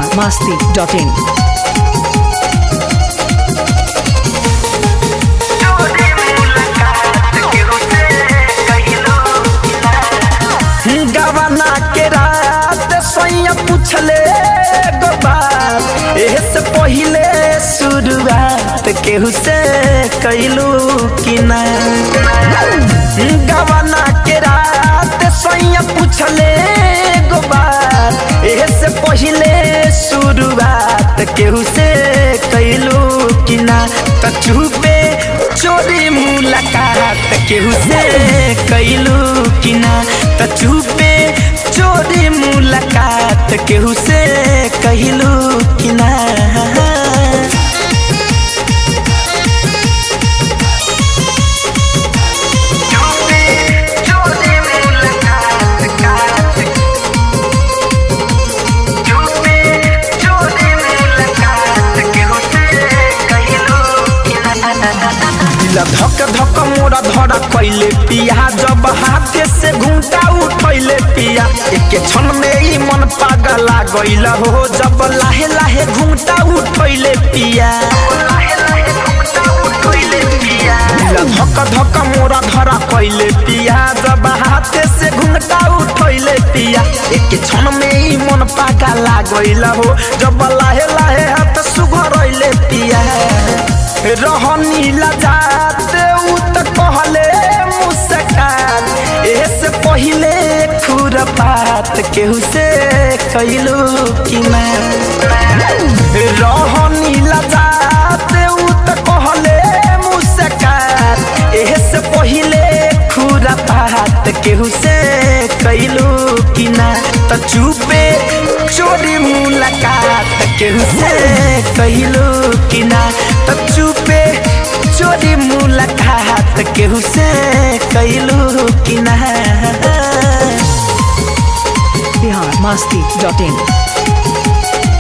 biharmasti.in गवना के रात सैया पूछले गो बात एह से पहिले शुरुआत केहू से कैलू कि ना गवना के रात सैया पूछले गो बात एह से पहिले शुरुआत केहू से कैलू कि ना त चुपे चोरी मुलाकात केहू से कैलू कि ना त चुपे चोरी मुलाकात केहू से कहलू कि ना दिल धक धक मोरा धरा कैले पिया जब हाथे से घूंटा उठैले पिया एक क्षण में ही मन पागला गइल हो जब लाहे लाहे घूंटा उठैले पिया दिल धक धक मोरा धरा कैले पिया जब हाथे से घूंटा उठैले पिया एक क्षण में ही मन पागला गइल हो जब लाहे लाहे हाथ सुघरैले पिया रहनी लजात उ त कहले मुस्कान एह से पहिले खुरपात केहू से कैलू कि ना रहनी लजात उ त कहले मुस्कान एह से पहिले खुरपात केहू से कैलू कि ना त चुपे चोरी मुलाकात केहू से कैलू कि ना त चुपे चोरी मुलाकात केहू से कैलू कि ना biharmasti.in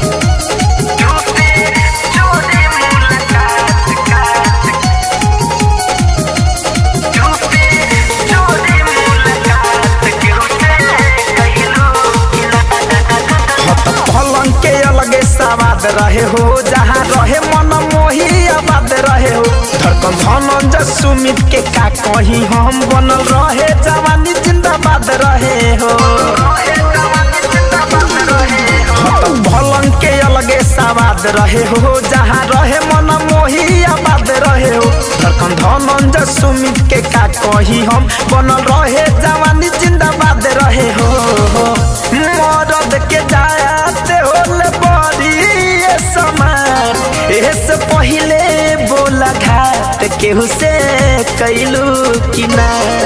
हत पलंग के अलगे सवाद रहे हो जहाँ रहे मन मोही आबाद रहे हो धड़कन धनंजय सुमित के का कही हम बनल रहे जवानी जिंदाबाद रहे हो हत पलंग के अलगे सवाद रहे हो जहाँ रहे मन मोही आबाद रहे हो धड़कन धनंजय सुमित के का कही हम बनल रहे जवानी जिंदाबाद रहे हो मरद के जाते होले बड़ी ये समान एह से पहिले बोला घाट केहू से कैलू कि ना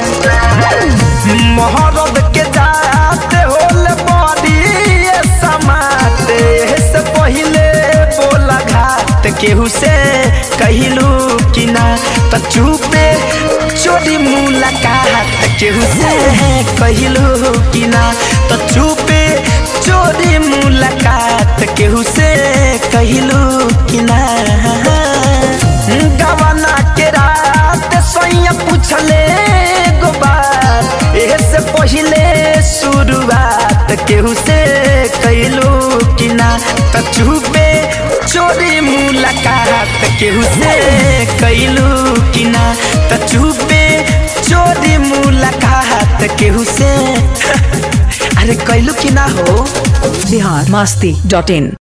महरद के जाते होले बड़ी ये समान एह से पहिले बोला घाट केहू से कहलू कि ना त चुपे चोरी मुलाकात केहू से कहलू कि ना त चुपे चोरी मुलाकात केहू से कहलू कि ना गवना के रात सैया पूछले गो बात एह से पहिले शुरुआत केहू से कैलू कि ना त चुपे चोरी मुलाकात केहू से कैलू कि ना त चुपे चोरी मुलाकात केहू से अरे कैलू कि ना हो biharmasti.in